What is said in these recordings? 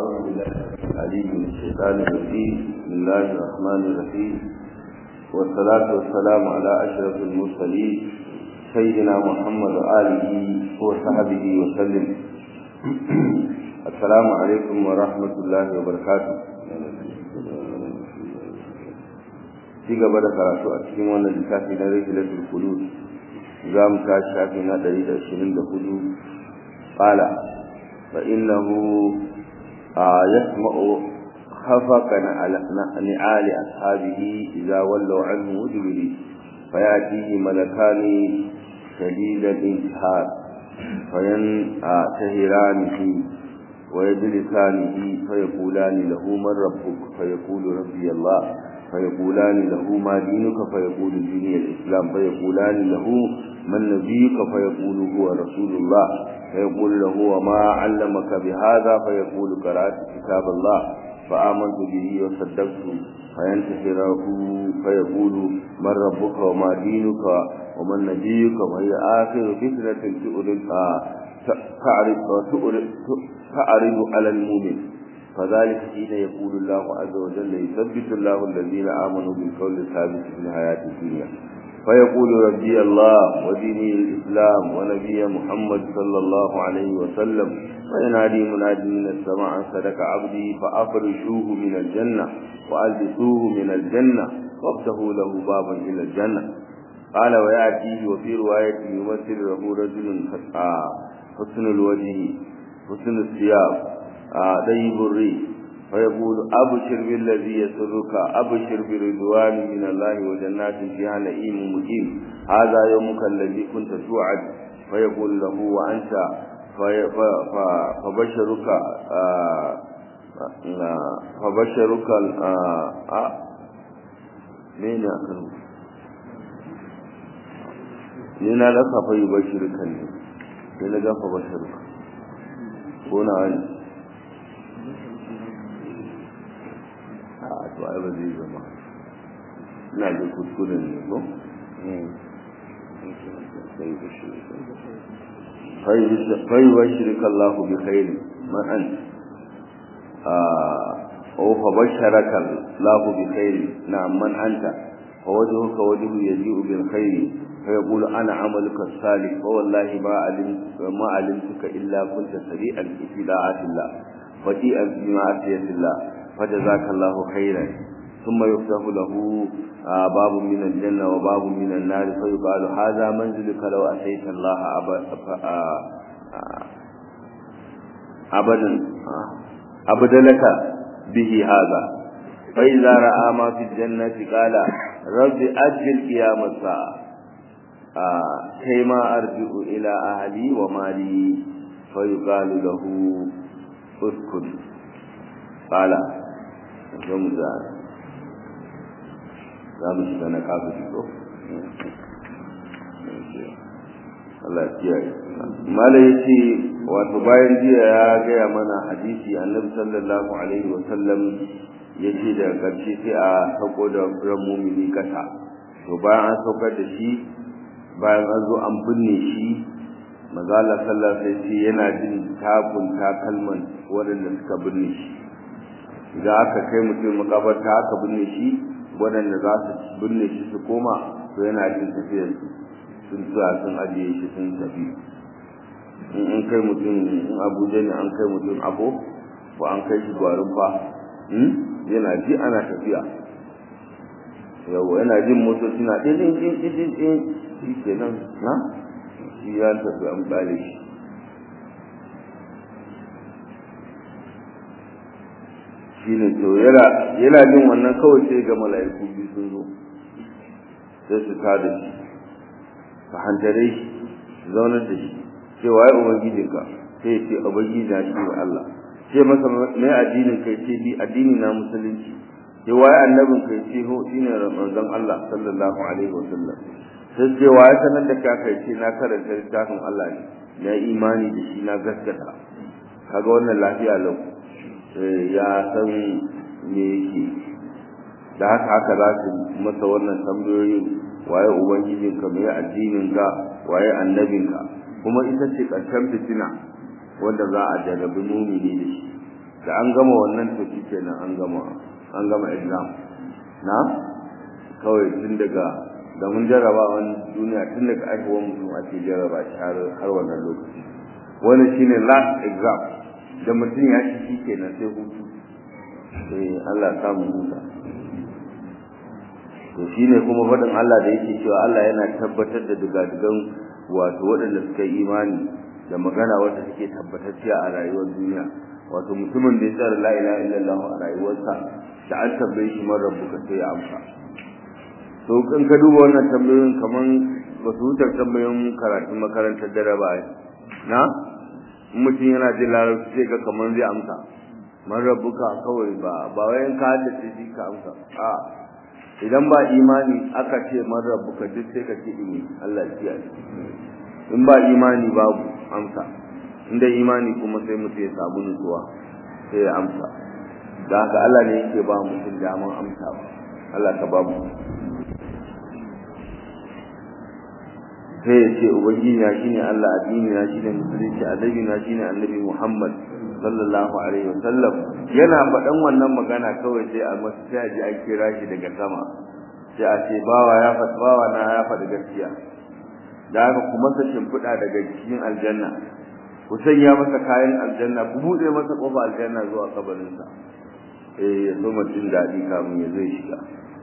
أعوذ بالله العليم من الشيطان الرجيم بسم الله الرحمن الرحيم والصلاة والسلام على أشرف المرسلين سيدنا محمد وآله وصحبه وسلم السلام عليكم ورحمة الله وبركاته ci gaba da karatu a cikin wannan littafi na rihilatul qulub za mu tashi shafi na 124 qala fa innahu yasma'u khafaqan ala ni'ali ashabihi idza wallaw anhu mudbiri fayatihi malakani شديد الانتحار فينتهرانه ويجلسانه فيقولان له من ربك فيقول ربي الله فيقولان له ما دينك فيقول ديني الإسلام فيقولان له من نبيك فيقول هو رسول الله فيقول له وما علمك بهذا فيقول قرأت كتاب الله فآمنت به وصدقت فينتحره فيقول من ربك وما دينك ومن نبيك وهي آخر فتنة تعرض على المؤمن فذلك حين يقول الله عز وجل يثبت الله الذين آمنوا بالقول الثابت في الحياة الدنيا فيقول ربي الله وديني الإسلام ونبي محمد صلى الله عليه وسلم وينادي منادي من السماء أن صدق عبدي فأفرشوه من الجنة وألبسوه من الجنة وافتحوا له بابا إلى الجنة قال ويأتيه وفي رواية يمثل له رجل حسن الوجه حسن الثياب طيب الريح فيقول أبشر بالذي يسرك أبشر برضوان من الله وجنات فيها نعيم مقيم هذا يومك الذي كنت توعد فيقول له وأنت فبشرك فبشرك مين أكرم ni na rasa fa yi bashirkan ne sai na gafa bashirka ko na wani a to ai ba zai zama ina da kuskuren ne ko fai bashirka Allah bi khairi man an أو فبشرك الله بخير نعم من أنت فوجهك وجه يجيء بالخير فيقول أنا عملك الصالح فوالله ما علمت ما علمتك إلا كنت سريعا في طاعة الله فتيئا في معصية الله فجزاك الله خيرا ثم يفتح له باب من الجنة وباب من النار فيقال هذا منزلك لو أتيت الله أبدا أبدا لك به هذا فإذا رأى ما في الجنة قال رب أجل قيام الساعة كيما أرجع إلى أهلي ومالي فيقال له اسكن قال رمزان zamu shiga na kafiri ko Allah ya kiyaye mala yace wato bayan jiya ya gaya mana hadisi annabi sallallahu alaihi wa sallam yace da karshe sai a sauko da ran mumini kasa to bayan an saukar da shi bayan an zo an binne shi mazala sallallahu alaihi wasallam yana jin takun takalman waɗanda suka binne shi idan aka kai mutum makabarta aka binne shi waɗanda za su binne shi su koma to yana jin tafiyar su sun tsaya sun ajiye shi sun tafi in an kai mutum in abuja ne an kai mutum abo ko an kai shi gwarin fa yana ji ana tafiya yawa yana jin motoci na ɗin ɗin ɗin ɗin ɗin shi ke nan na shi ya tafi an ɓare shi shi ne to yana jin wannan kawai sai ga mala'iku biyu sun zo sai su ta da shi su hantare shi su zaunar da shi ce waye ubangijinka sai ce ubangiji na shi ne Allah ce masa me addinin kai ce bi addini na musulunci ce waye annabin kai ce ho shine manzon Allah sallallahu alaihi wasallam sai ce waye sanar da ka kai ce na karanta littafin Allah ne na imani da shi na gaskata kaga wannan lafiya lau ya san me yake da haka haka za su masa wannan tambayoyi waye ubangijinka me addinin ka waye annabinka kuma ita ce ƙarshen fitina wanda za a jarrabi mumini da shi da an gama wannan to shikenan an gama an gama exam na kawai tun daga da mun jarraba wani duniya tun daga aihuwar mutum ake jarraba shi har har wannan lokaci wani shine last exam da mutum ya ci shi kenan sai hutu eh Allah ya samu huta to shine kuma faɗin Allah da yake cewa Allah yana tabbatar da digadigan wato waɗanda suka yi imani da magana wanda take tabbatacciya a rayuwar duniya wato mutumin da ya tsara la ilaha illallah a rayuwarsa da an tambaye shi man rabbuka sai ya amsa to kan ka duba wannan tambayoyin kaman ba su wuce tambayoyin karatun makarantar dare ba na mutum yana jin larabci sai ga kaman zai amsa man rabbuka kawai ba ba wayan ka haddace shi ka amsa a idan ba imani aka ce man rabbuka duk sai ka ce ini Allah ya kiyaye in ba imani babu amsa inda imani kuma sai mutum ya samu nutsuwa sai ya amsa da haka Allah ne yake ba mutum daman amsa ba Allah ka ba mu sai ya ce ubangiji na shine Allah addini na shine musulunci annabi na shine annabi Muhammad sallallahu alaihi wasallam yana faɗan wannan magana kawai sai a masa sai a ji an kira shi daga sama sai a ce bawa ya faɗi bawa na ya faɗi gaskiya da haka kuma sa shimfiɗa daga cikin aljanna ku sanya masa kayan aljanna ku buɗe masa ƙofa aljanna zuwa kabarinsa eh ya zo jin daɗi kamun ya zai shiga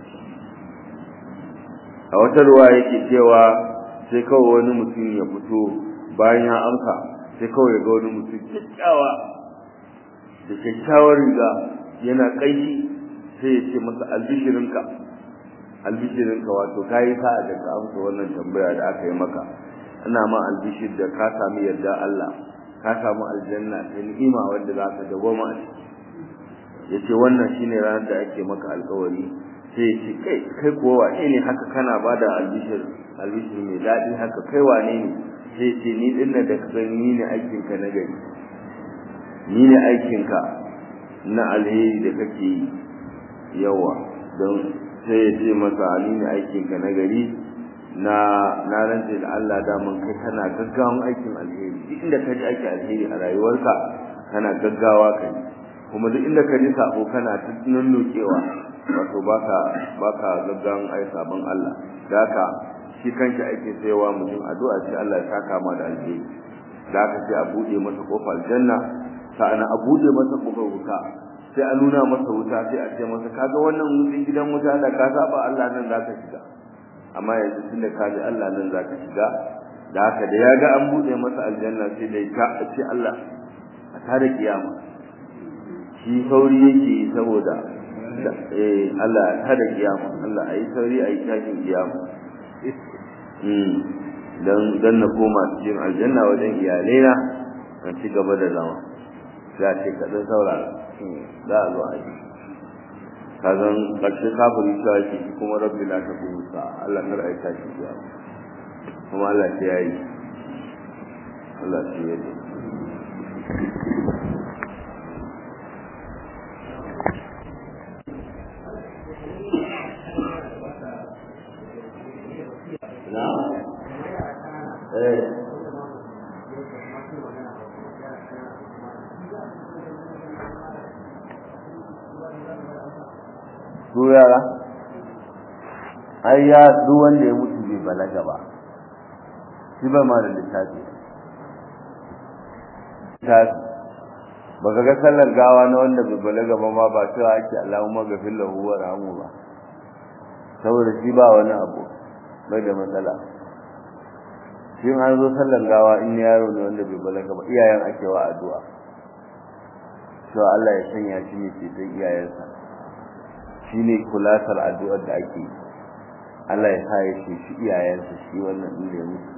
a wata ruwa yake cewa sai kawai wani mutum ya fito bayan ya amsa sai kawai ya ga wani mutum kyakkyawa da kyakkyawar riga yana ƙaishi sai ya ce masa albishirinka albishirinka wato ka yi sa'a da ka amsa wannan tambaya da aka yi maka ina ma albishir da ka sami yarda Allah ka samu aljanna ta ni'ima wanda za ka dagoma a ciki yace wannan shine ranar da ake maka alƙawari sai ya ce kai kai kuwa wane ne haka kana bada albishir albishir mai daɗi haka kai wane ne sai ya ce ni din da ka gani ni ne aikin ka na gari ni ne aikin ka na alheri da kake yi yawa don sai ya ce masa ni ne aikin ka na gari na na rantse da Allah daman kai kana gaggawan aikin alheri duk inda ka ji aikin alheri a rayuwarka kana gaggawa kai kuma duk inda ka ji sabo kana ta nunnukewa wato baka baka gaggawan ai sabon Allah haka shi kanshi ake sayawa mutum addu'a sai Allah ya saka ma da alheri da haka sai a bude masa kofar aljanna sa'ana a bude masa kofar wuta sai a nuna masa wuta sai a ce masa kaga wannan wutin gidan wuta da ka saba Allah nan zaka shiga amma yanzu tunda ka ji Allah nan zaka shiga da haka da ya ga an bude masa aljanna sai dai ka ce Allah a tare kiyama shi sauri yake saboda eh Allah ya tada kiyama Allah ayi sauri ayi tashin kiyama mm dan dan na koma cikin aljanna wajen iyalai na a ci gaba da zama za ce ka dan saurara za a zo a yi kazan ƙarshe kafiri ta shi kuma rabbi la ta kusa Allah kar ayi tashin kiyama kuma Allah ya yi Allah ya yi na eh su yara ai ya duk wanda ya mutu bai balaga ba shi ba ma da littafi littafi baka ga sallar gawa na wanda bai balaga ba ma ba cewa ake Allahumma ghafir lahu wa rahamu ba saboda shi ba wani abu bai da matsala shi an zo sallar gawa in yaro ne wanda bai balaga ba iyayen ake wa addu'a to Allah ya sanya shi ne ceton iyayensa shine kulatar addu'ar da ake yi Allah ya sa ya ce shi iyayensa shi wannan din da mutu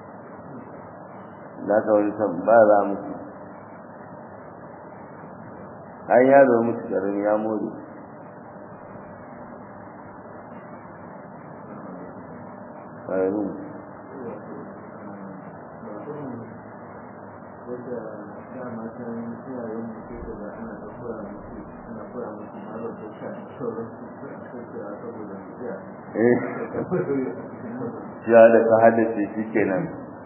da ka wani san ba za mutu an yaro mutu garin ya more ƙararru ya da ka haddace shi kenan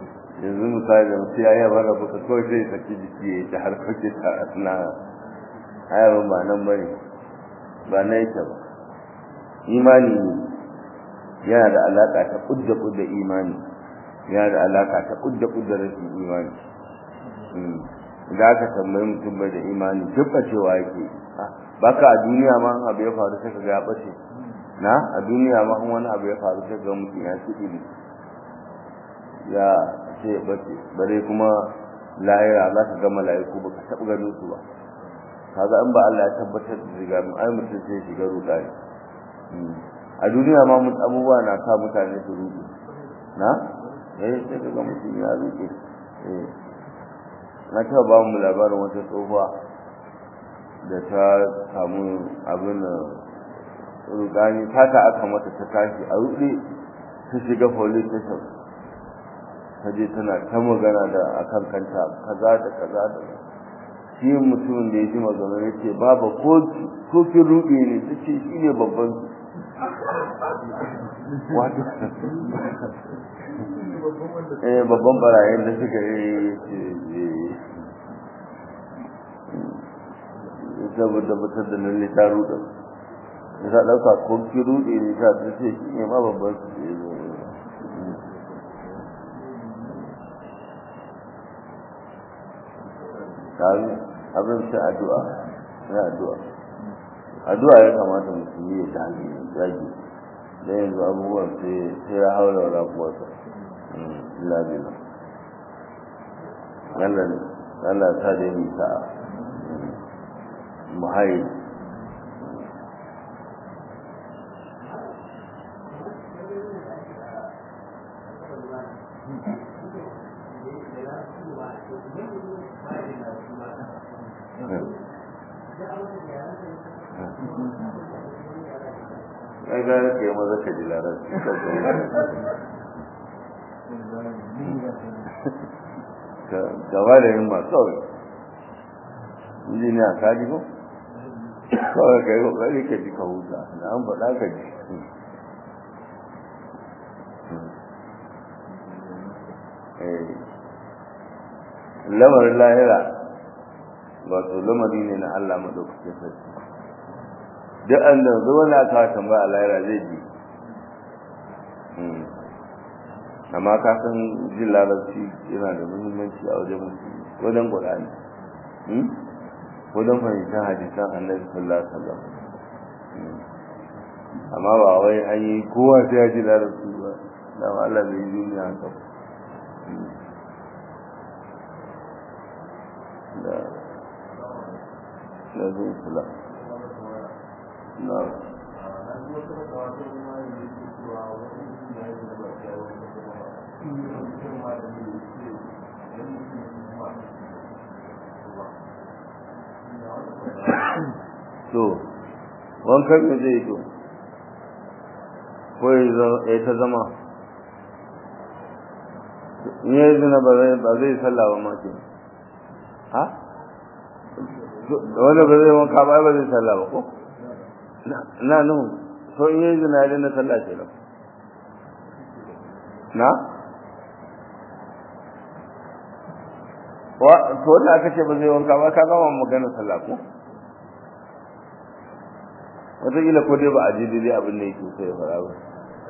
yanzu misali da mutu ya yi bara buka kawai sai saki jiki ya yi ta harkokin ta na ayabin ba nan bane ba na yake ba imani ne yana da alaka ta kudda kudda imani yana da alaka ta kudda kudda rashin imani da aka tambayi mutum bai da imani dukka cewa yake baka a duniya ma an abu ya faru sai ka ga ya bace na a duniya ma wani abu ya faru sai ga mutum ya ci ido ya ce bace bare kuma lahira za ka ga mala'iku ba ka taɓa ganin su ba kaga in ba Allah ya tabbatar da riga mu ai mutum sai shiga rudani a duniya ma mun abubuwa na sa mutane su rudu na eh sai ka ga mutum ya rude eh na taɓa ba mu labarin wata tsohuwa da ta samu abin rudani fata aka mata ta tashi a rude ta shiga police station ta je tana ta magana da akan kanta kaza da kaza da shi mutumin da ya ji magana ya ce baba ko ko kin rude ne ta ce shi ne babban wato eh babban barayin da suka yi saboda batar da lalle ta rude ya sa ɗauka ko kin rude ne ta ce shi ne ma babban su kawo abin sai addu'a ya addu'a addu'a ya kamata musulmi ya dage dage da yanzu abubuwan sai sai ya haura wa rabuwarsa labila Allah Allah ta da yi ta muhayi ai gara ka yi maza ka ji larar gaba da yin masu kawai inji ne a kaji ko kawai ka yi kokari ka ji ka huta na an faɗa ka ji lamarin lahira wato lamari ne na Allah madaukakin sarki duk an da zuwa na aka tambaya lahira zai ji amma ka san jin larabci yana da muhimmanci a wajen musulmi wajen qur'ani wajen fahimtar hadisan annabi sallallahu alaihi wasallam amma ba wai an yi kowa sai ya ji larabci ba da Allah bai yi duniya haka da da zai kula na to wankan me zai to ko ya ta zama in ya zina ba zai sallah ba ma ke ha wanda ba zai wanka ba ba zai sallah ba ko na nuhu so in yi zina ya na sallah ke nan na to wanda aka ce ba zai wanka ba ka gama magana sallah ko wataƙila ko dai ba a ji daidai abin da yake so ya fara ba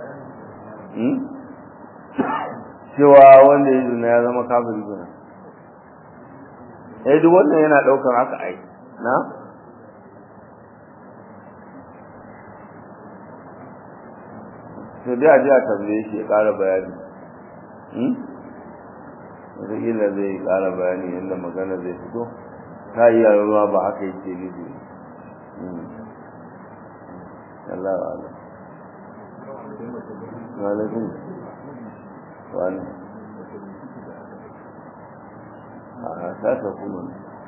cewa wanda ya zina ya zama kafiri zina eh duk wannan yana ɗaukar haka ai na sai dai a ji a tambaye shi ya ƙara bayani wataƙila zai ƙara bayani yadda magana zai fito ta yi ruwa ba haka yake nufi Allah wa Allah wa alaikum wa a ta ta kuma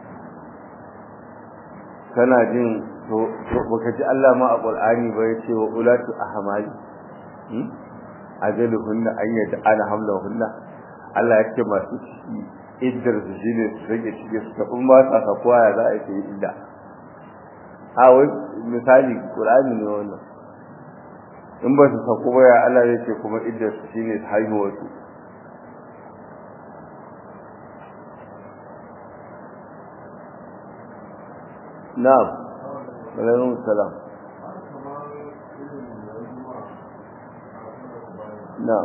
kana jin to baka ji Allah ma a Qur'ani ba ya ce wa ulatu ahmali ajaluhunna an yata ana hamlahunna Allah ya ce masu ciki iddar su shine su rage ciki su ta kuma ta ka koya za a yi idda a wai misali Qur'ani ne wannan in ba su sako ba ya Allah ya ce kuma iddar su shine haihuwar su na'am alaikum salam na'am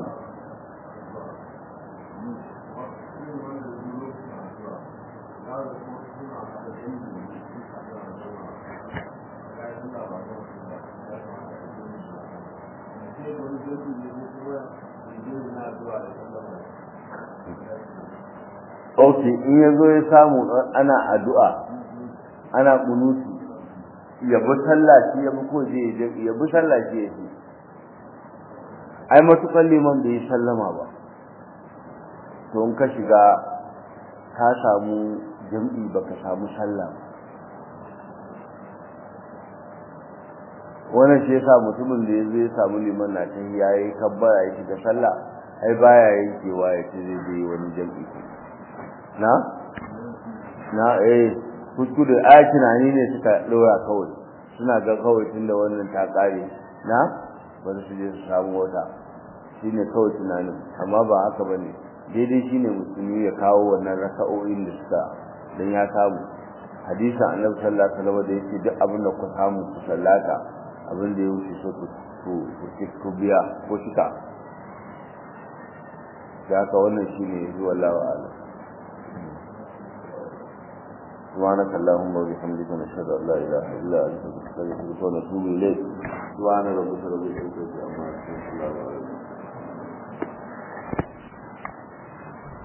ok in ya zo ya samu ana addu'a ana kunuti ya bi sallah shi ya bi ko je ya bi sallah shi ya ce ai matukan liman bai yi sallama ba to in ka shiga ka samu jam'i baka samu sallah wannan shi yasa mutumin da ya zo ya samu liman na ta ya yi kabbara ya shiga sallah ai baya yankewa ya ce zai je wani jam'i na na eh kuskure a tunani ne suka dora kawai suna ga kawai tunda wannan ta kare na bari su je su samu wata shine kawai tunanin amma ba haka bane daidai shine musulmi ya kawo wannan raka'o'in da suka dan ya samu hadisin annabi sallallahu alaihi wasallam da yake duk abin da ku samu ku sallata abin da ya wuce so ku ku ku biya ko shika da haka wannan shine zuwa wallahu a'lam سبحانك اللهم وبحمدك نشهد ان لا اله الا انت نستغفرك ونتوب اليك سبحان ربك رب العزه عما يصفون